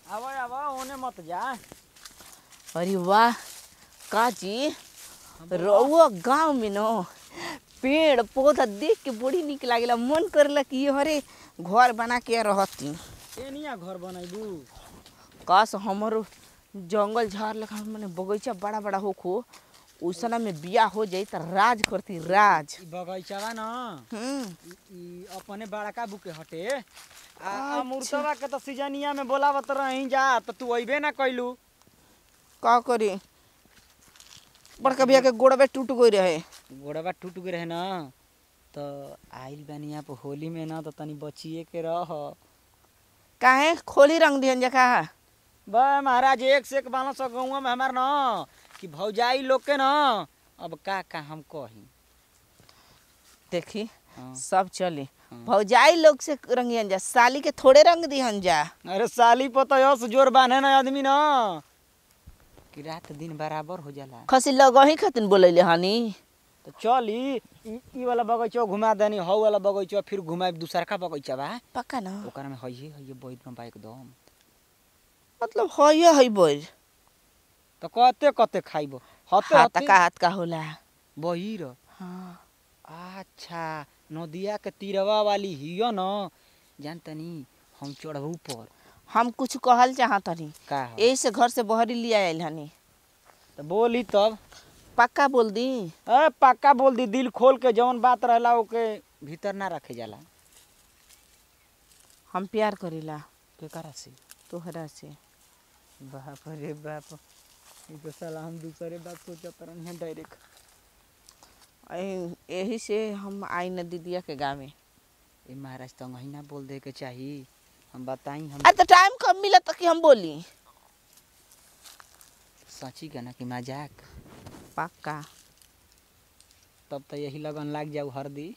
आवा आवा ओने मत जा अरे वाह काजी रउआ गांव में न पेड़ पौधा देख के बड़ी निक लागेला मन करेला कि ये हरे घर बना के रहती एनिया घर बनैबू काश हमरो जंगल झाड़ लगा मने बगीचा बड़ा बड़ा होखो उसना में बिया हो जाई त राज करती राज ई बगैचावा न हम्म ई- ई अपने बड़का बुके हटे आ अमृतवा के तो सीजनिया में बोलावत रही जा तो तू अइबे ना कइलू का करी बड़का भैया के गोड़वे टूट गई रहे गोड़वा टूट गए रहे ना तो आइल बानी यहाँ पे होली में ना तो तनी बचिए के रह काहे खोली रंग दिहन जका बा महाराज एक से एक बाला सौ गौवा में हमार न कि भौजाई लोग के न अब का का हम कही देखी हाँ। सब चली हाँ। भौजाई लोग से रंगियन जा साली के थोड़े रंग दिहन जा अरे साली पता से जोर बांधे ना आदमी न कि रात दिन बराबर हो जाला खसी लगही खातिन बोलैले हनी तो चल ई ई- ई वाला बगैचा घुमा देनी हौ वाला बगैचा फिर घुमाए दूसरका बगैचा बा पक्का ना ओकरा में हइये हइये बैठ में बा एकदम मतलब है है बोल तो कते कते खाइब हते हाथ हते का हाथ का होला बहिर हाँ अच्छा नदिया के तीरवा वाली हियो न जान तनी हम चढ़बू पर हम कुछ कहल चाहत हनी का हो? यही से घर से बहरी लिया आयल हनी तो बोली तब पक्का बोल दी ए पक्का बोल दी दिल खोल के जौन बात रहला ओके भीतर ना रखे जाला हम प्यार करीला केकरा से तोहरा से बाप रे बाप ई तो साला हम दूसरे बात सोचत रहनी डायरेक्ट ऐ- यही से हम आई न दीदिया के गाँव में ए महाराज तो ना बोल दे के चाही हम बताई हम आ तो टाइम कब मिला कि हम बोली सची का ना कि मजाक पक्का तब तो यही लगन लाग जाऊ हरदी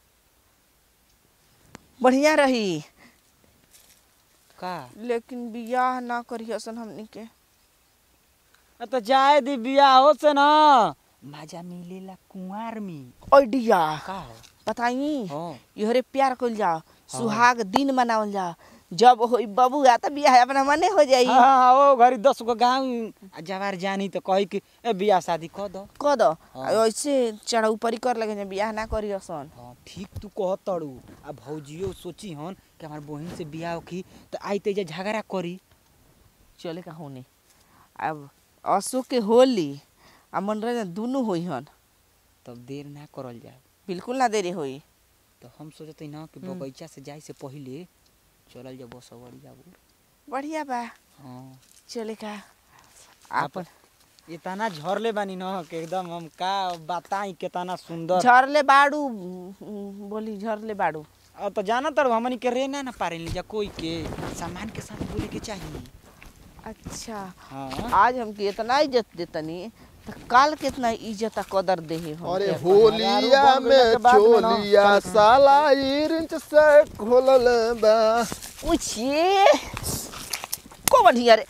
बढ़िया रही का लेकिन बियाह ना करी असन हमनी के अ तो जाए दी बियाहो से ना मजा मिलेला कुंवार में आइडिया का हो बताई हाँ इहरे प्यार कइल जाओ सुहाग दिन मनावल जाओ जब होई बबू आ त बियाह अपना मने हो जाई हाँ, हाँ, ओ घरी दस गो गाँव जवार जानी तो कही कि ए बियाह शादी कर दो क दो हाँ। ऐसे चढ़ा ऊपरी कर लगे बियाह ना करी असन हाँ ठीक तू कह तड़ू आ भौजियो सोची हन कि हमार बहिन से बियाह होखी तो आई तेजा झगड़ा करी चले का होने अब असो के होली आ मनोरंजन दुनू होई हन तब देर ना करल जाए बिल्कुल ना देरी होई तो हम सोचते ना कि हम्म। बगीचा से जाए से पहले चलल जाए बसवरिया बढ़िया बा हाँ चले का आपन इतना झरले बानी न कि एकदम हम का बताई कितना सुंदर झरले बाड़ू उम, बोली झरले बाड़ू अब तो जाना तर हमनी के रे ना ना पारे जा कोई के सामान के साथ बोले के चाहिए अच्छा हाँ आज हमके इतना इज्जत देतनी तो काल कितना इज्जत आ कदर देही हम अरे के होलिया बन गइला में के बाद में ना, चोलिया साला इंच से खोलल बा पूछिए को बढ़िया रे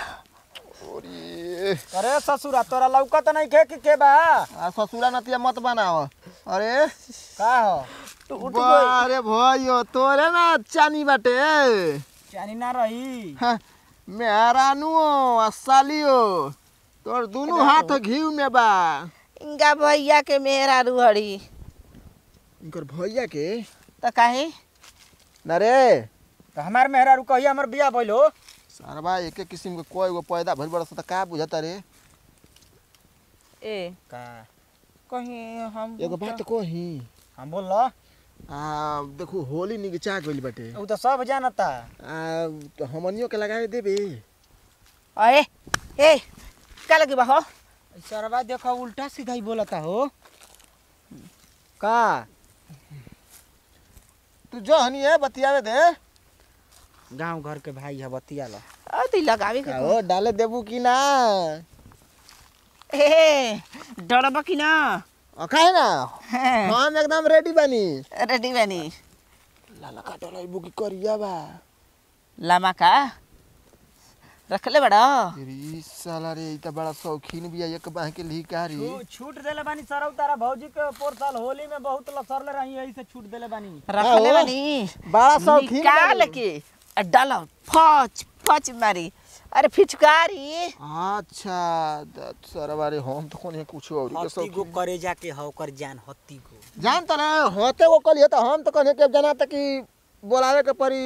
अरे अरे ससुरा तोरा लौकत नहीं खे कि के बा आ ससुरा नतिया मत बनाव अरे का हो टूट बारे भयो तोरे ना चानी बाटे चानी ना रही हाँ, मेहरानु आ सालियो तोर दुनु हाथ घीव में बा इनका भैया के मेहरा रुहड़ी इनकर भैया के तो काहे ना रे तो हमार मेहरा रू कही हमर बियाह भइल हो सरबा एक एक किस्म के कोई गो पैदा भइल बड़ा सा का बुझता रे ए का कहीं हम एगो बात कही हम बोल लो आ देखो होली निगचा गइल बाटे उ तो सब जानता आ तो हमनियो के लगावे देबे अरे ए का लगे बा हो सरवा देखो उल्टा सीधा ही बोलता हो का तू जो हनी है बतियावे दे गांव घर के भाई है बतिया लो आ ती लगावे के का हो डाले देबू कि ना ए डरबा कि ना अखाए ना हम एकदम रेडी बानी रेडी बानी लाला का डलाइबू की करिया बा लामा का रखले बड़ा तेरी साला रे ई त बड़ा शौकीन बिया एक बाह के लिकारी छू- छूट देले बानी सरौ तारा भौजी के पोर साल होली में बहुत लसरले रही यही से छूट देले बानी रखले हो। बानी बड़ा शौकीन निकाल बानी। के आ डालो फच खच मारी अरे फिचकारी अच्छा द- सरवा रे हम तो कोने कुछ और के हत्ती गो सब करे जाके ह ओकर जान हत्ती गो जान त ना होते वो कल त हम तो कने के जना त कि बोलावे के परी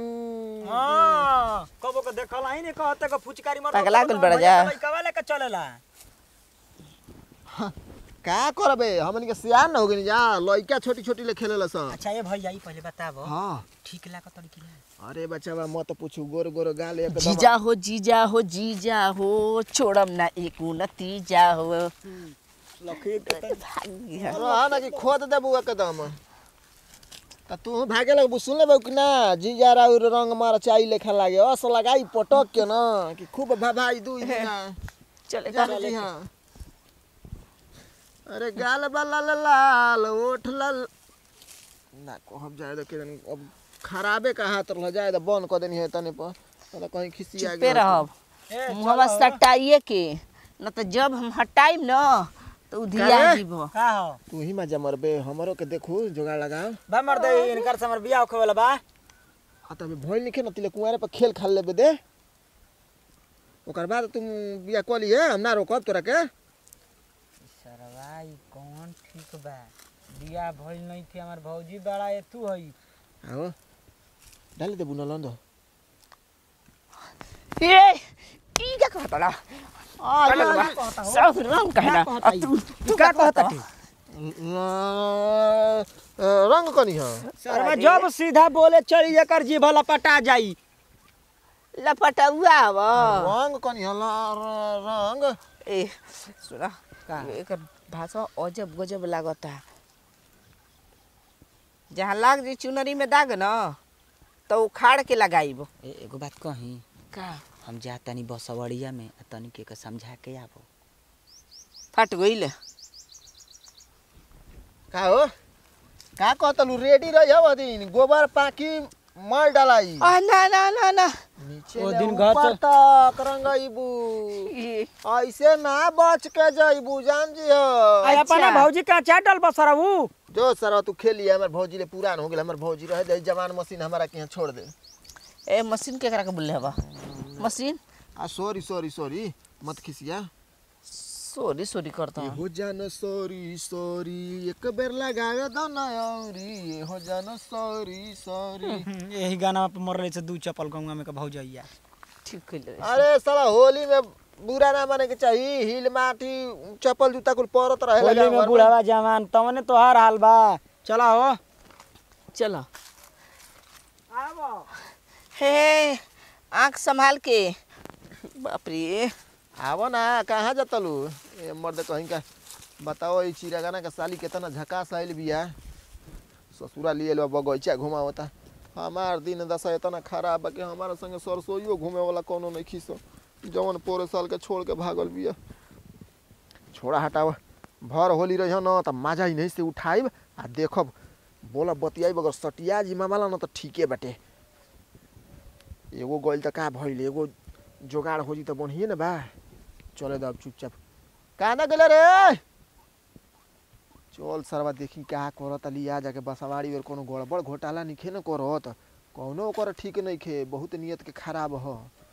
हां कबो के देखल आई ने कहते के फुचकारी मर पगला गुल बड़ा जा। लइका लेके चलेला का करबे हमन के सियान न हो गनी जा लइका छोटी छोटी ले खेलेला स अच्छा ये भैया ई पहले बताबो हां ठीक लागत तड़ी कि ना अरे बच्चावा मत पूछू गोर गोर गाल एकदम जीजा हो जीजा हो जीजा हो छोड़म ना एक नतीजा हो लखी के त भाग्य रहा ना कि खोद देबू एकदम त तू भागे लगबू सुन लेबू कि ना जीजा राउ रंग मार चाई लेखा लागे अस लगाई पटक के ना कि खूब भभाई दू दिना चले जान जी हाँ अरे गाल बाला लाल लाल ओठ लाल ना कहब जाए तो किरण अब खराबे का हाथ रह जाए तो बंद कर देनी है तने पर तो कहीं खिसी आ चुपे रहब मुहवा सटाइए के न तो जब हम हटाइम न तो उधिया काहे? जीव का हो तू ही मजा मरबे हमरो के देखू जोगाड़ लगाओ बा मर दे इनकर से हमर बियाह होखे वाला बा आ तब भइल निखे न तिले कुंवारे पर खेल खाल लेबे दे ओकर बाद तुम बिया कली है हम ना रोकब तोरा के सरवा ई कौन ठीक बा बियाह भइल नहीं थी हमर भौजी बड़ा ए तू हई आओ डाल दे बुना लंदो ए की क्या कहता ला सब रंग कहना आ तू तू का कहता कहता रंग कनी है सरवा जब सीधा बोले चली एकर जीभ लपटा जाई लपटुआ अब रंग कनी है ला- र- रंग ए सुना का? एकर भाषा अजब गजब लागता जहाँ लाग जी चुनरी में दाग न तो उखाड़ के लगाइब ए एगो बात कही का हम जा तनी बसवड़िया में आ तनी के के समझा के आबो फट गइल का हो का कहतलू रेडी रही हो दिन गोबर पाकी मल डालाई आ ना ना ना ना नीचे ओ ले दिन घर ऊपर से- तक रंगइबू ई ऐसे ना बच के जइबू जान जी हो आ अपना भौजी का चाटल बसरबू जो सर तू खेली हमर भौजी ले पुरान हो गेल हमर भौजी रहे दे जवान मशीन हमारा के यहाँ छोड़ दे ए मशीन केकरा के बोले हवा मशीन आ सॉरी सॉरी सॉरी मत खिसिया सॉरी सॉरी करता ये हो जान सॉरी सॉरी एक बेर लगावे दो ना औरी ये हो जान सॉरी सॉरी यही गाना पे मर रहे से दू चप्पल गंगा में के भौजैया ठीक कइले अरे साला होली में बुरा ना माने के चाहिए हिल माटी चप्पल जूता कुल परत रहे होली लगा में बुढ़ावा जवान तवने तोहार हाल बा चला हो चलो आबो हे आँख संभाल के बाप रे आवो ना कहाँ जतलू ए मर्द कहीं का बताओ ई चिरागाना का साली केतना झकास आइल बिया ससुरा लिए लो बगैचा घुमावता हमार दिन दशा इतना खराब बा कि हमारा संगे सरसोईयो घूमे वाला कोनो नहीं खीसो जवन पोरे साल के छोड़ के भागल बिया छोड़ा हटाव भर होली रही न त मजा ही नहीं से उठाइब आ देखब बोला बतियाइब अगर सटिया जी मामाला न त ठीके बाटे एगो गइल त का भइल एगो जोगाड़ हो जी त बढ़िए न बा चले द अब चुपचाप कहाँ ना गेले रे चल सरवा देखी का करत लिया जाके बसवाड़ी और कोनो गड़बड़ घोटाला निखे न करत कौनो ओकर ठीक नहीं खे बहुत नियत के खराब ह